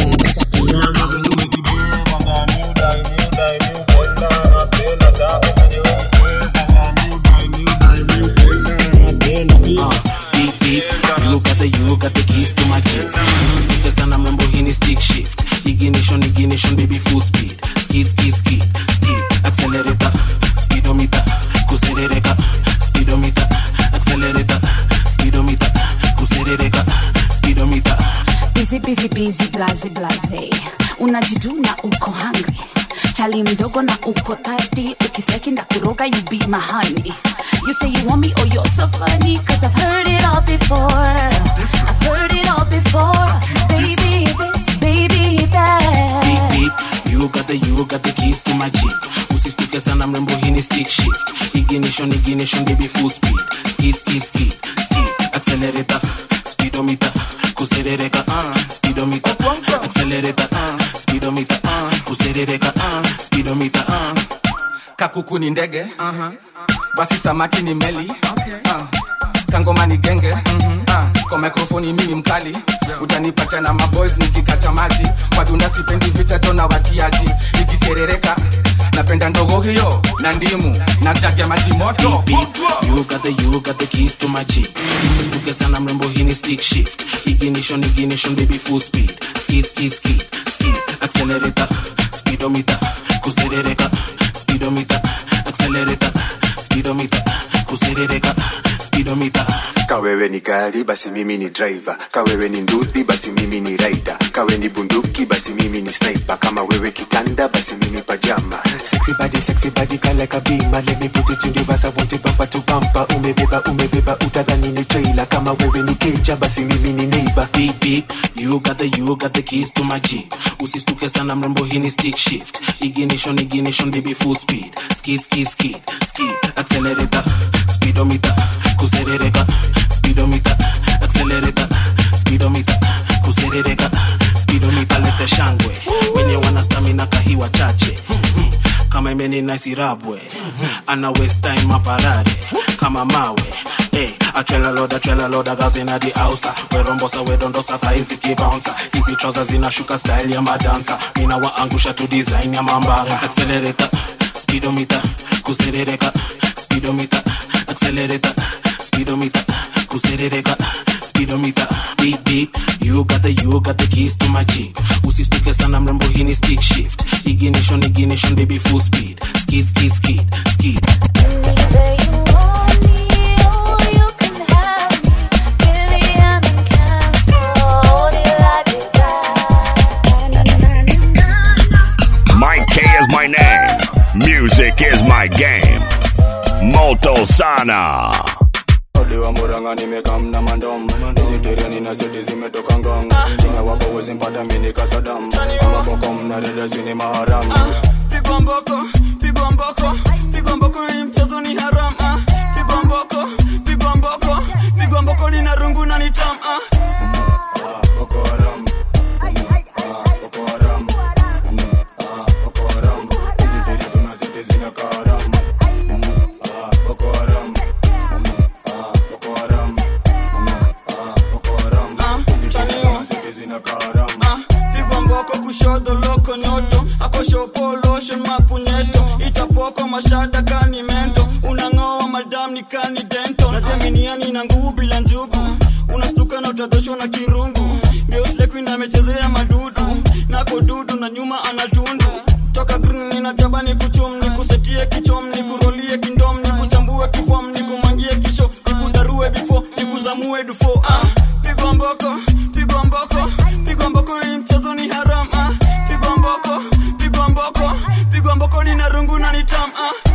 Beep, beep. You got the you got the keys to my jeep. Usisituke sana mambo hii ni stick shift. Ignition ignition baby full speed. Skid skid skid skid. Accelerator speedometer kuserereka speedometer accelerator speedometer kuserereka speedometer busy busy busy blaze blaze unajiduna uko hungry chali mdogo na uko thirsty ukisteki ndakuroga you be my honey you say you want me oh you're so funny cause i've heard it all before i've heard it all before baby this baby beep that beep. You got the you got the keys to my jeep. Usisituke sana mrembo hii ni stick shift. Ignition ignition baby full speed. Skid skid skid skid. Accelerator speedometer kuserereka uh, speedometer accelerator uh, speedometer uh, kuserereka uh, speedometer uh. kakuku ni ndege uh-huh. basi samaki ni meli uh. kangoma ni genge uh. kwa mikrofoni mimi mkali utanipata na maboys nikikata maji kwa dunda sipendi vichacho na watiaji ikiserereka napenda ndogo hiyo na ndimu na jagi ya maji moto You got the you got the keys to my jeep. Usisituke sana mrembo hii ni stick shift. Ignition ignition baby full speed. Skid skid skid skid. Accelerator speedometer kuserereka speedometer accelerator speedometer kuserereka speedometer kawewe ni gari basi mimi ni driver kawewe ni nduthi basi mimi ni rider kawe ni bunduki basi mimi ni sniper kama wewe kitanda basi mimi pajama sexy body sexy body kala kabima let me put it in reverse I want it bumper to bumper umebeba umebeba utadhani ni trailer kama wewe ni kecha basi mimi ni neighbor beep beep you got the you got the keys to my jeep usistuke sana mrembo hii ni stick shift ignition ignition baby full speed skid skid skid skid accelerator speedometer kuserereka speedometer accelerator speedometer kuserereka speedometer lete shangwe wenye wana stamina kahiwa chache kama imeni naisirabwe ana waste time maparare kama mawe Hey, a trailer load, a trailer load, a girls inna the house. We rombosa, we dondosa, thighs bouncer. Hizi trousers zinashuka style ya madansa. Mina waangusha to design ya mambanga. Accelerator, speedometer, kuserereka. Speedometer, accelerator, speedometer, kuserereka. Speedometer, beep beep. You got the, you got the keys to my jeep. Usistuke sana mrembo, hii ni stick shift. Ignition, ignition, baby full speed. Skid, skid, skid, skid. Mike K is my is my game. Moto Sana. Odi wa Murang'a nimekam na mandom hizi tereni na zidi zimetoka ngong jina wako wezi mpata mini kasadam ama bokom na redesi ni maharam pigwa mboko pigwa mboko pigwa mboko hii mchezo ni haram ah. pigwa mboko pigwa mboko pigwa mboko ni na rungu na ni tam ah. pigwa mboko kushoto loko nyoto akoshopoloshe mapunyeto itapoko mashada kani mento unang'oa madam ni kani dento najaminiani na nguvu bila njubu unastuka na utadhoshwa na kirungu geuslekuin amechezea madudu nako dudu na nyuma anatundu toka green ninajaba ni kuchum ni kusetie kichom ni kurolie kindom ni kuchambue kifom ni kumangie kisho ni kudarue bifo ni kuzamue dufo ah. pigwa mboko pigwa mboko pigwa mboko hii mchezo ni haram ah. pigwa mboko pigwa mboko pigwa mboko ni na rungu na ni tam ah.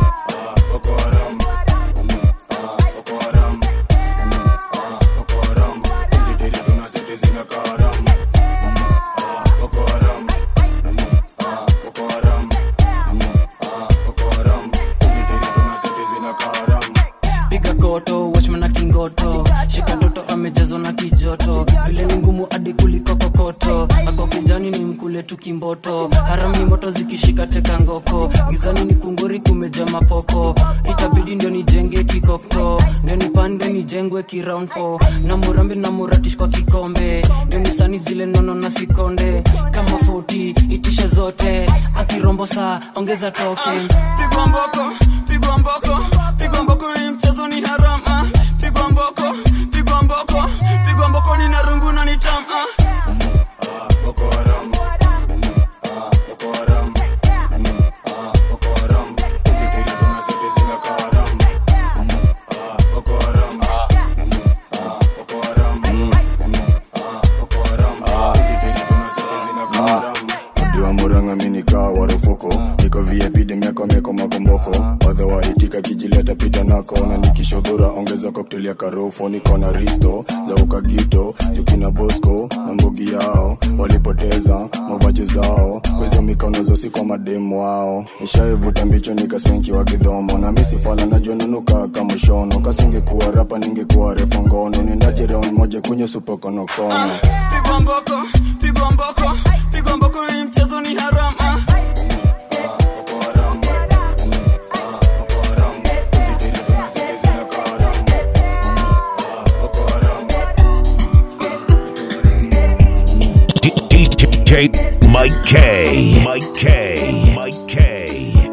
piga koto washmana kingoto shika toto amejazwa na kijoto vile ni ngumu hadi kuliko kokoto ako kijani ni mkule tu kimboto haram ni moto zikishika teka ngoko gizani ni kunguri kumeja mapoko itabidi ndio nijenge kikoko ndio nipande nijengwe kiround four na murambi na muratish kwa kikombe ndio nisani zile nono na sikonde kama 40 itishe zote akirombo saa ongeza token pigwa mboko pigwa mboko pigwa mboko hii mchezo ni haram ah. pigwa mboko pigwa mboko pigwa mboko ni na rungu na ni tam ah. Diwa Murang'a mini kaa warufuko niko VIP demiako mieko makomboko wadha waitika kijileta pita nako na nikishodhura ongeza cocktail ya karofo niko na risto za ukagito jukina bosco na mbogi yao walipoteza mavaji zao kwezo mikono zosi kwa mademu wao nishaivuta mbicho nikaspenki wa kidhomo na misifala najua nunuka kamushono kasingekuwa rapa ningekuwa refu ngono nendaje round moja kwenye supokonokono pigwa mboko pigwa mboko pigwa mboko hii mchezo ni haram ah. DJ Mike K. Mike K. Mike K.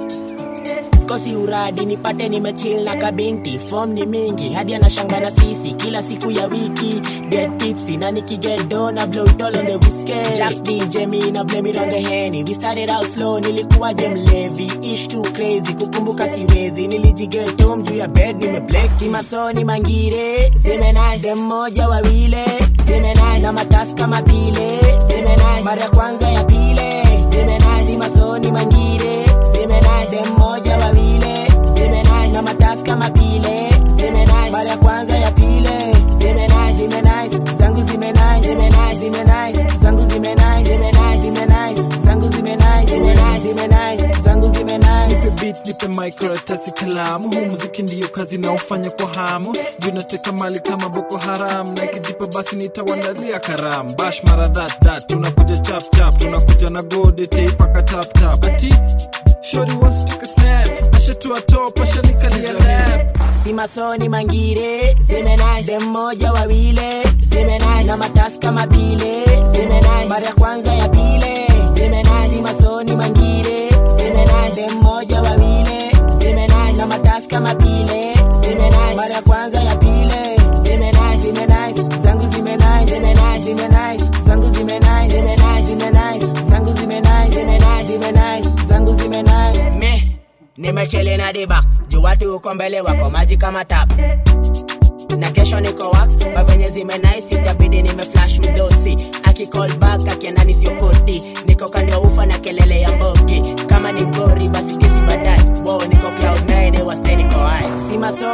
sikosi uradi nipate nimechill na kabinti fom ni mingi hadi anashanga na sisi kila siku ya wiki get tipsy na nikigedo na blow it all on the whiskey Jack DJ me na blame it on the henny we started out slow nilikuwa je mlevi ish too crazy kukumbuka siwezi nilijigeto juu ya bed nimeblex simasoni mangire zimenai dem moja wawile zimenai na matasi kama pile zimenai mara ya kwanza ya pile zimenai simasoni mangire zimenai dem moja wawile zimenai na matasi kama pile zimenai mara ya kwanza ya pile zimenai zimenai zangu zimenai zimenai zimenai zangu zimenai zimenai zimenai zangu zimenai zimenai zimenai zangu zimenai nipe beat nipe microtasi kalamu huu muziki ndiyo kazi naofanya kwa hamu juu nateka mali kama boko haram na ikijipa basi nitawandalia karam bash mara that that tunakuja chap chap tunakuja na gode teipaka tap tap ati shori wants to take a snap ashatua top ashanikalia lap simasoni mangire zimenai dem moja wawile zimenai na matasi kama pile zimenai mara ya kwanza ya pile zimenai simasoni mangire zimenai dem moja wawile zimenai na matasi kama pile zimenai mara ya kwanza ya pile zimenai zimenai zangu zimenai zimenai zimenai zangu zimenai zimenai zimenai zangu zimenai zimenai zimenai zangu zimenai me nimechele na dibak juu watu uko mbele wako maji kama tap na kesho niko wax mavenye zimenais itabidi nimeflash mdosi akicall back akienda nisiokoti niko kando ya ufa na kelele ya mbogi kama ni gori basi kesi baadaye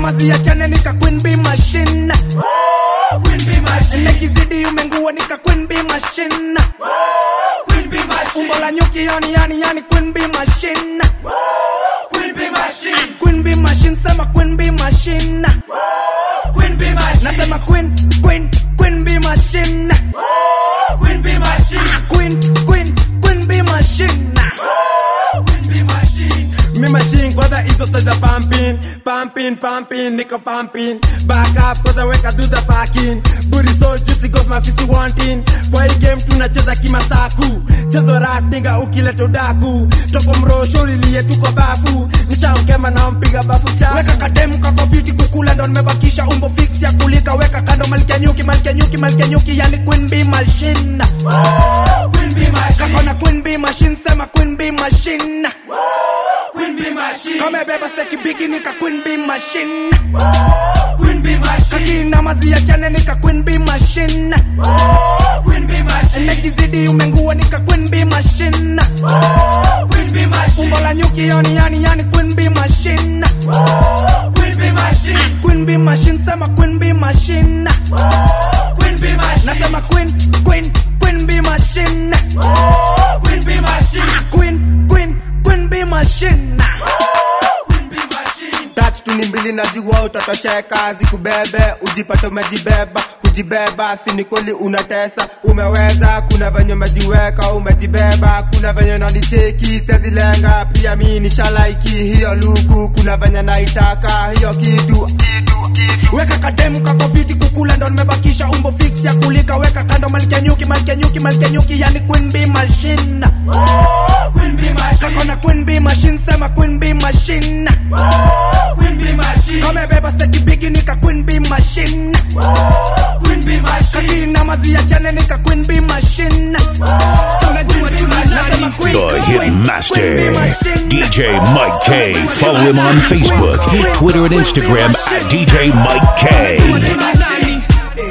kakinamaziachane nika queen bee machine nekizidi umengua nika queen bee machine umbo la nyuki yani yani yani queen bee machine queen bee machine sema queen bee machine nasema queen queen queen bee machine queen bee machine queen queen queen bee machine Me machine kwanza hizo size pumping pumping pumping niko pumping back up kwanza weka do the parking booty so juicy got my fist wanting kwa hii game tunacheza kimasaku chezo rat nigga ukileta udaku toko mrosho lilie tuko bafu nishaongema na mpiga bafu cha weka kadem kako fiti kukula ndo nimebakisha umbo fix ya kulika weka kando malkia nyuki malkia nyuki malkia nyuki yani queen bee machine kakona queen bee machine sema queen bee machine kamebeba steki bigi nika queen bee machine kakina mazia chane nika queen bee machine nekizidi umengua nika queen bee machine umbo la nyuki yani yani yani queen bee machine queen bee machine sema queen bee machine nasema queen queen queen bee machine queen queen queen bee machine touch tu ni mbili najua utatosheka zikubebe ujipate umejibeba kujibeba sinikoli unatesa umeweza kuna venye umejiweka umejibeba kuna venye nanicheki sezilenga pia mi nishalaiki hiyo luku kuna venye naitaka hiyo kitu weka kadem kako viti kukula ndo nimebakisha umbo fix ya kulika weka kando malkia nyuki malkia nyuki malkia nyuki yani queen bee machine kakona queen bee machine sema queen bee machine kamebeba steki bigi nika queen bee machine kakina mazia chane nika queen bee machine Nasema queen, The queen, Hit Master, queen bee machine. DJ Mike K. Follow him on Facebook, Twitter, and Instagram at DJ Mike K.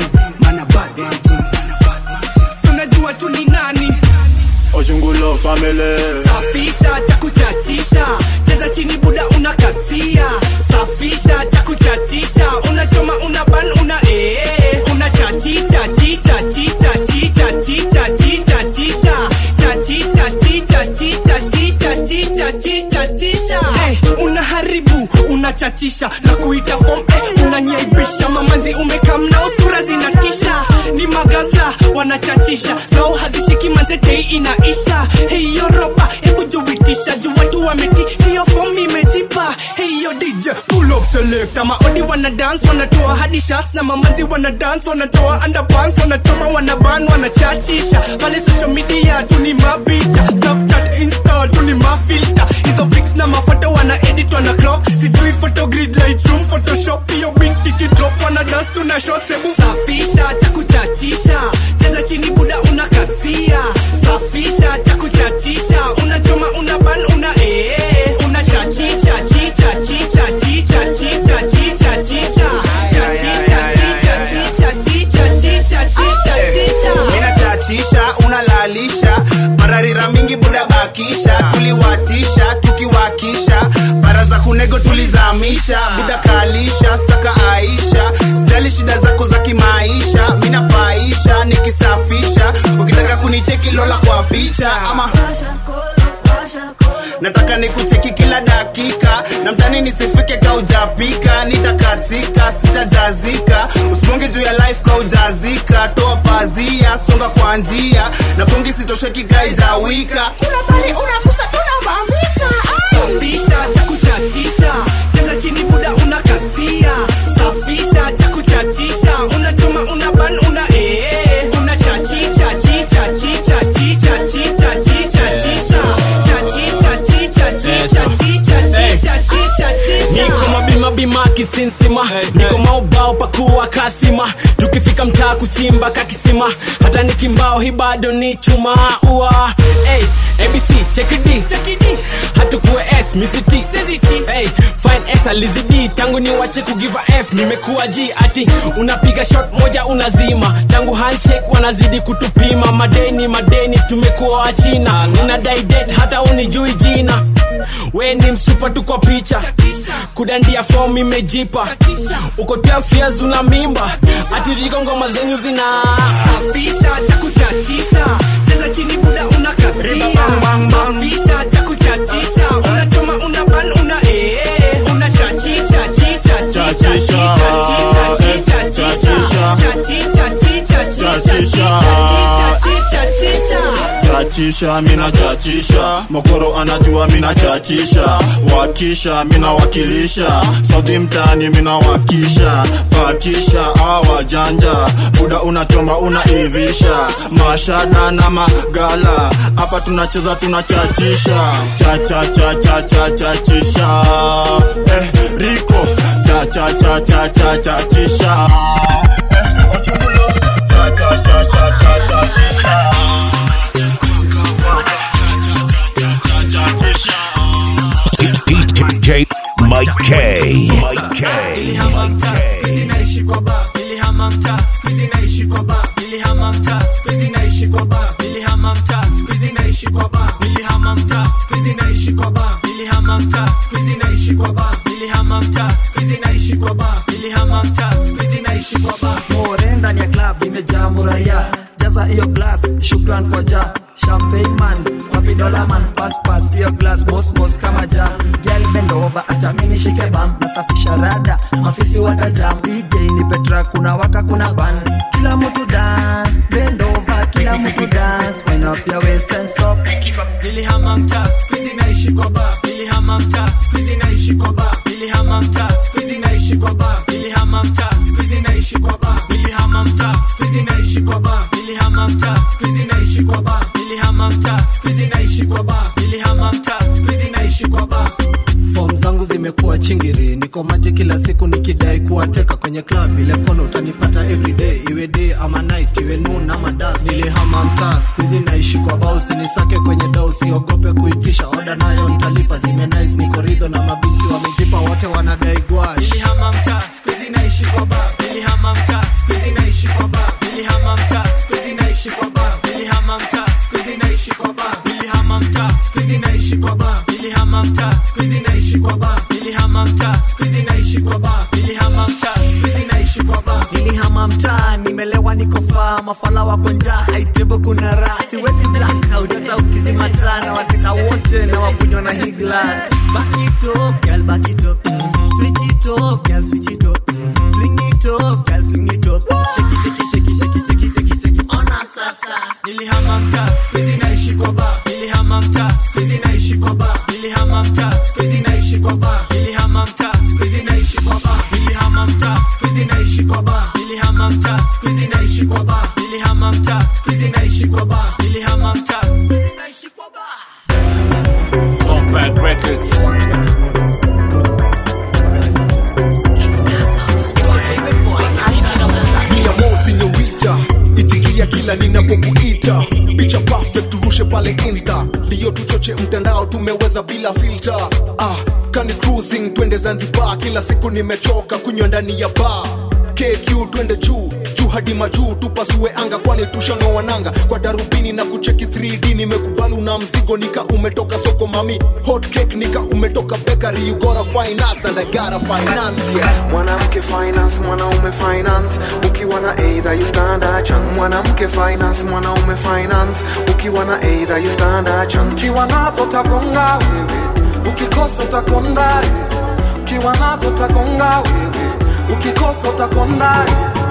unajua tu ni nani Oshungulo family safisha cha kuchachisha cheza chini buda unakatia safisha cha kuchachisha unachoma una ban una ee una chachicha chicha chicha chicha chicha chicha chisha chachicha chicha chicha chicha chicha chicha chisha hey, unaharibu unachachisha na kuita form eh, unaniaibisha mamanzi umekamna usura zinatisha ni magaza wanachachisha zao hazishiki manzetei inaisha hiyo roba hebu juitisha juu watu wameti hiyo form imejipa hiyo dj pull up select maodi wana dance wanatoa hadi shots na mamanzi wana dance wanatoa underpants wanachoma wanaban wanachachisha pale social media tu ni mapicha snapchat insta tu ni mafilter hizo pics na mafoto wana edit wana crop sijui photogrid lightroom photoshop hiyo binti kidrop wana dance tuna shots hebu safisha cha kuchachisha cheza chini buda unakatia safisha cha kuchachisha unachoma una ban una ee una chachicha chicha chicha chicha chicha chicha chisha chachicha chicha chicha chicha chicha chicha chisha minachachisha unalalisha mararira mingi buda bakisha tuliwatisha tukiwakisha bara za kunego tulizamisha buda kalisha saka aisha sijali shida zako za kimaisha minapaisha nikisafisha ukitaka kunicheki lola kwa picha ama nataka nikucheki kila dakika na mtani nisifike kaujapika nitakatika sitajazika usiponge juu ya life kaujazika toa pazia songa kwa njia na pongi sitosheki kaijawika kuna pale unakusa tunabambika safisha cha kuchachisha cheza chini buda unakatia safisha cha kuchachisha unachoma una ban una ee una chachicha chicha chicha chicha chicha chicha chisha chachicha chicha chicha chicha chicha chicha chisha niko mabimabima kisinsima niko maubao pakuwa kasima tukifika mtaa kuchimba kakisima hata nikimbao hi bado ni chuma ua hey, abc chekidi hatukuwe s misiti hey, fine s alizidi tangu ni wache kugiva f nimekuwa g ati unapiga shot moja unazima tangu handshake wanazidi kutupima madeni madeni tumekuwa wachina unadai det hata unijui jina we ni msupa tu kwa picha kudandia fom imejipa uko 12 years una mimba atiriko ngoma zenyu zina safisha cha kuchachisha cheza chini buda una kasia safisha cha kuchachisha unachoma una ban una ee una chachicha chicha chicha chicha chicha chicha chicha chachicha chicha chicha chicha chicha chicha chachisha mina chachisha mokoro anajua mina chachisha wakisha mina wakilisha saudhi mtani mina wakisha pakisha awa janja buda unachoma unaivisha mashada na magala hapa tunacheza tunachachisha chachachachachachachisha eh, riko chachachachachachachisha eh, ochungulo chachachachachachisha DJ Mike K. Mike K. Nilihama mtaa, siku hizi naishi kwa bar. Nilihama mtaa, siku hizi naishi kwa bar. Nilihama mtaa, siku hizi naishi kwa bar. Nilihama mtaa, siku hizi naishi kwa bar. Nilihama mtaa, siku hizi naishi kwa bar. Nilihama mtaa, siku hizi naishi kwa bar. Nilihama mtaa, siku hizi naishi kwa bar. Nilihama mtaa, siku hizi naishi kwa bar. more ndani ya club imejaa muraya jaza hiyo glass shukran kwa ja champagne man wapi dola man pass pass hiyo glass boss boss kama ja girl bend over acha mimi nishike bam nasafisha rada mafisi watajam DJ ni Petra kuna waka kuna ban kila mtu dance bend over kila mtu dance wind up your waist and stop Nilihama mtaa, siku hizi naishi kwa bar. Nilihama mtaa, siku hizi naishi kwa bar. Nilihama mtaa, siku hizi naishi kwa bar. Nilihama mtaa, siku hizi naishi kwa bar. Nilihama mtaa, siku hizi naishi kwa bar. Nilihama mtaa, siku hizi naishi kwa bar. Nilihama mtaa, siku hizi naishi kwa bar. Nilihama mtaa, siku hizi naishi kwa bar. fom zangu zimekuwa chingiri niko maji kila siku nikidai kuwateka kwenye club ile kono utanipata everyday iwe day ama night iwe noon ama das nilihama mtaa siku hizi naishi kwa bausi nisake kwenye dau siogope kuitisha oda nayo ntalipa zime nice niko ridho na mabinti wamejipa wote wanadai gwash Nilihama mtaa, siku hizi naishi kwa bar. Nilihama mtaa, siku hizi naishi kwa bar. Nilihama mtaa, siku hizi naishi kwa bar. Nilihama mtaa, siku hizi naishi kwa bar. Nilihama mtaa, siku hizi naishi kwa bar. Nilihama mtaa, siku hizi naishi kwa bar. Nilihama mtaa, siku hizi naishi kwa bar. Nilihama mtaa, siku hizi naishi kwa bar. nilihama mtaa nimelewa niko faa mafala wako njaa aitebo kuna raha siwezi blackout hata ukizima taa na wateka wote na wakunywa na hii glass back it up girl back it up switch it up girl switch it up fling it up girl fling it up shake it shake it shake it shake it shake it shake it shake it ona sasa Nilihama mtaa, siku hizi naishi kwa bar. Nilihama mtaa, siku hizi naishi kwa bar. Nilihama mtaa, siku hizi naishi kwa bar. Nilihama mtaa, siku hizi naishi kwa bar. Nilihama mtaa, siku hizi naishi kwa bar. Nilihama mtaa, siku hizi naishi kwa bar. Nilihama mtaa, siku hizi naishi kwa bar. Nilihama mtaa, siku hizi naishi kwa bar. Compact Records. mia mosi nyorita itikia kila ninapokuita picha perfect turushe pale insta ndiyo tuchoche mtandao tumeweza bila filter ah, kani cruising twende zanzibar kila siku nimechoka kunywa ndani ya bar kq twende juu juu hadi majuu tupasue anga kwani tushang'oa nanga kwa darubini na kucheki 3d nimekubali una mzigo nika umetoka soko mami hot cake nika umetoka bakery you gotta finance and I gotta finance yeah mwanamke finance mwanaume finance ukiwa na either you stand a chance mwanamke finance mwanaume finance ukiwa na either you stand a chance ukiwa nazo tagonga wewe ukikosa utakonda ukiwa nazo tagonga wewe ukikosa utakonda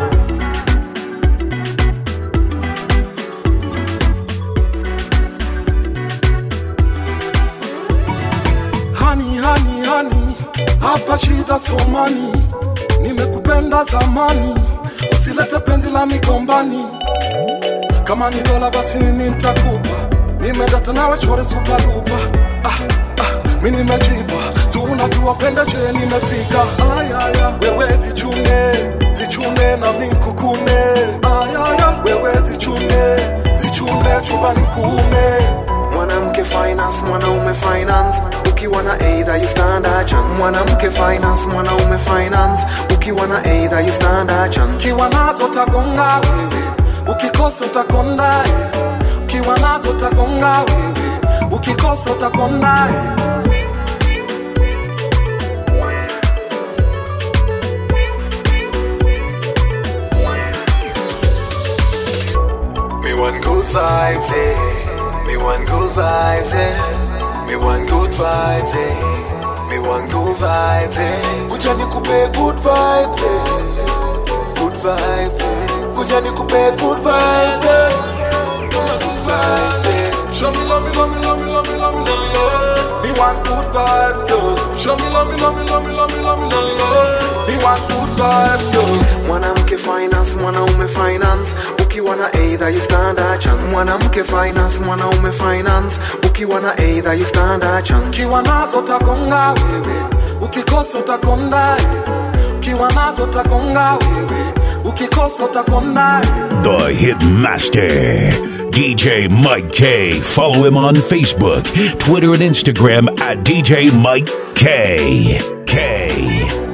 hani hani hani hapa shida somani nimekupenda zamani usilete penzi la mikombani kama ni dola basi mimi nitakupa nimedata nawe chore sukalupa ah, ah, mi nimejipa si unajua penda je nimefika ayaya wewe zichune zichune na minkukune ayaya wewe zichune zichune chumbani kuume mwanamke finance mwanaume finance ukiwa na either you stand a chance mwanamke finance mwanaume finance ukiwa na either you stand a chance ukiwa nazo tagonga wewe ukikosa utakonda ukiwa nazo tagonga wewe ukikosa utakonda want good vibes, eh. Me want good vibes, eh. Me want good vibes, eh. Me want good vibes, eh. Kuja nikupe good vibes, eh. Good vibes, eh. Kuja nikupe good vibes, eh. Good vibes, eh. Show me love me, love me, love me, love me, love me, love me, love me. Me want good vibes, girl. Show me love me, love me, love me, love me, love me, love me, love me. Me want good vibes, girl. mwanamke finance mwanaume finance ukiwa na either you stand a chance mwanamke finance mwanaume finance ukiwa na either you stand a chance Ukiwa nazo tagonga wewe, ukikosa utakonda. eh. Ukiwa nazo tagonga wewe, ukikosa utakonda. eh. The Hitmaster, DJ Mike K. Follow him on Facebook, Twitter, and Instagram at DJ Mike K. K.